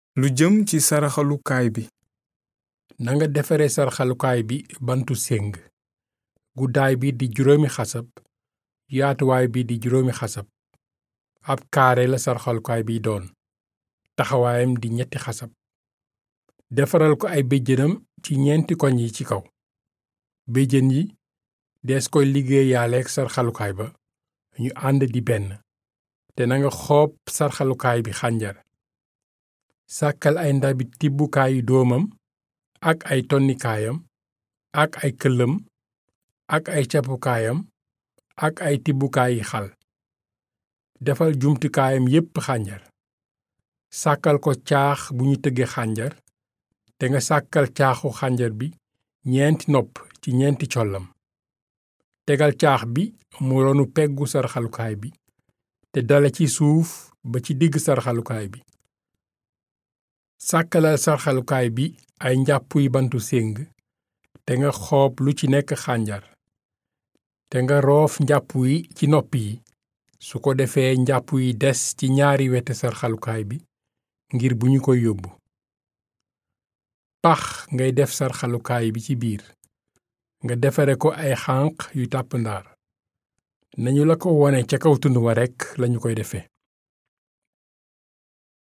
lu jëm ci saraxalukaay bi nanga defare sarxalukaay bi bantu séng guddaay bi di juróomi xasab yaatuwaay bi di juróomi xasab ab kaare la sarxalukaay bi doon taxawaayam di ñetti xasab defaral ko ay béjjënam ci ñeenti koñ yi ci kaw béjjën yi dees koy liggéeyaaleek sarxalukaay ba ñu ànd di benn te nanga xoob sarxalukaay bi xànjar sàkkal ay ndabi tibbukaayu doomam ak ay tonnikaayam ak ay këllam ak ay cappukaayam ak ay tibbukaayi xal defal jumtukaayam yépp xànjar sàkkal ko caax bu ñu tëgge xànjar te nga sàkkal caaxu xànjar bi ñeenti nopp ci ñeenti collam tegal caax bi mu ronu peggu sarxalukaay bi te dale ci suuf ba ci digg sarxalukaay bi sàkkalal sarxalukaay bi ay njàppuy bantu séng te nga xoob lu ci nekk xànjar te nga roof njàpp yi ci nopp yi su ko defee njàpp yi des ci ñaari weti sarxalukaay bi ngir bu ñu koy yóbbu pax ngay def sarxalukaay bi ci biir nga defare ko ay xànq yu tàpp ndaar nañu la ko wone ca kaw tund wa rekk lañu koy defe